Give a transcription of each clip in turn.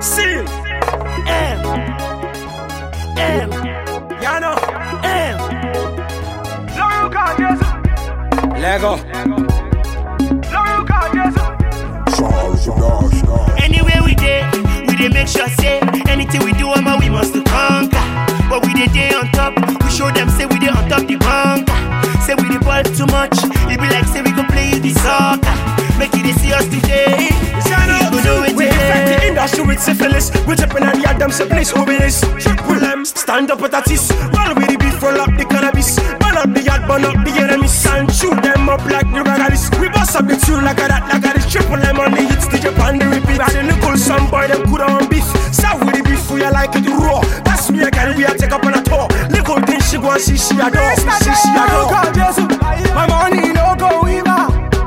Seal. M. M. Yano. M. Lego. Anywhere we dey, we dey make sure say anything we do, I'ma we must to conquer. But we dey day on top, we show them say we dey on top the bunker. Say we dey ball too much, it be like say we go play the soccer. Make it they see us today. You go know it We infect the today. industry with syphilis. We tripping on the Adam so please who be this? Triple M, stand up with a tis. Roll with the beef, roll up the cannabis. Burn up the yard, burn up the enemies. And shoot them up like the ragalis. We bust up the tune like a that, like a this. Triple M on the hits, the Japan, the repeat. And the nickel, some boy, them could on beef. South with the beef, we are like it raw. That's me again, we are take up on a tour. Little thing she go and see, she adore. See, she adore. My money no go river.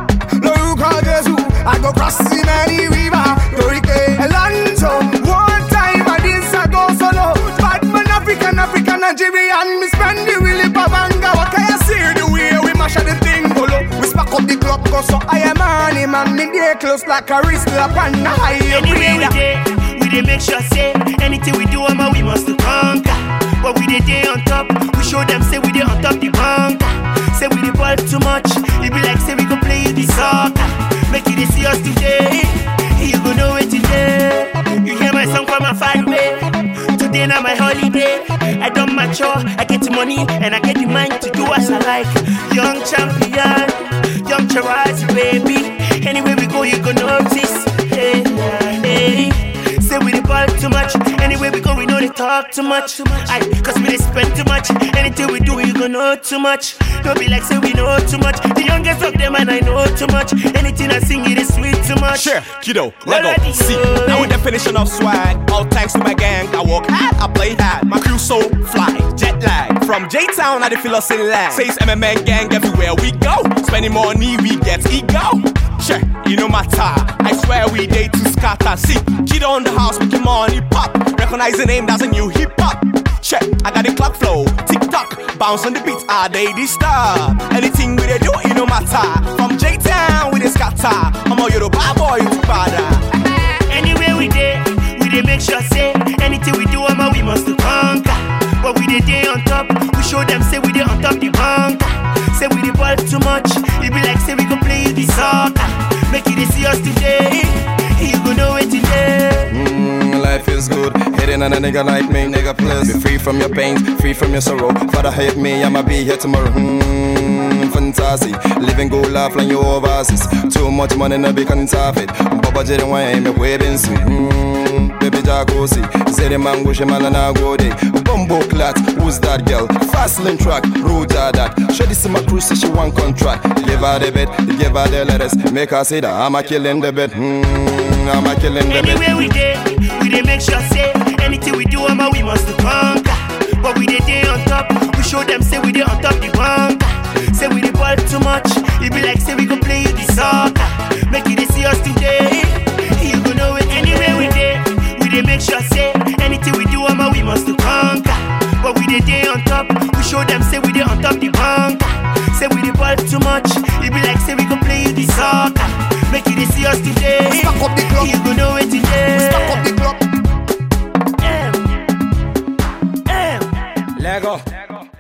Look at Jesus, I go cross the many river. Torike Elanzo. One time I this I go solo. Batman African, African, Nigerian. Me spend the Willy Babanga. What can you see the way we mash up the thing golo? We spark up the club cause so I am money man. Me day close like a wrist up on the high Anywhere we dey, we dey make sure say anything we do, I'ma we must to conquer. But we dey day on top, we show them say we dey on top the bunker. Say we dey ball too much, it be like say we go play the soccer. Make it they see us today, you go know it today. You hear my song from a far way. Today na my holiday. I don't mature, I get the money and I get the mind to do as I like. Young champion, young Charazi, baby. Anywhere we go, you go notice. Hey, hey. Say we dey ball too much. Anywhere we go, we know they talk too much. Aye, cause we dey spend too much. Anything we do, you go know too much. Don't be like say we know too much. The youngest of them and I know too much. Anything I sing, it is sweet too much. Sure, kiddo, Lego. Already, See, yo. now with definition of swag. All thanks to my gang. I work hard, I play hard. My crew so fly, jet lag. From J Town, I the feel us in lag. Says MMA gang everywhere we go. Spending money, we get ego. Sure, you know my tie. I swear we day to scatter. See, kiddo on the house, making money pop. Recognize the name, that's a new hip hop. Check, I got the clock flow, tick tock, bounce on the beat, are they disturb? Anything we they do, it no matter. From J Town, we they scatter. I'm a Yoruba boy, to father. Anywhere we dey, we dey make sure say anything we do, I'ma we must to conquer. But we dey day on top, we show them say we dey on top the bunker. Say we dey ball too much, it be like say we go play the soccer. Make it they see us today, you go know it today. Mm, life is good. Hitting on a nigga like me, nigga, please. Be free from your pain, free from your sorrow. Father hate me, I'ma be here tomorrow. Mm, fantasy. Living good life like you overseas. Too much money, no be counterfeit. Baba Jerry wine, me waving sweet. Mm, baby Jacuzzi. Say the man, wish him man, and I go day. Bumbo clat, who's that girl? Fast lane track, road are that. Show this to my crew, say she want contract. Give her the bed, give her the letters. Make her say that I'm a killing the bed. Mm, I'm a killing the bed. Anywhere we dey, we dey make sure say anything we do, I'ma we must to conquer. But we dey day on top, we show them say we dey on top the bunker. Say we dey ball too much, it be like say we go play the soccer. Make it they see us today, you go know it. Anywhere we dey, we dey make sure say anything we do, I'ma we must to conquer. But we dey day on top, we show them say we dey on top the bunker. Say we dey ball too much, it be like say we go play the soccer. Make it they see us today, Stack up the club. you go know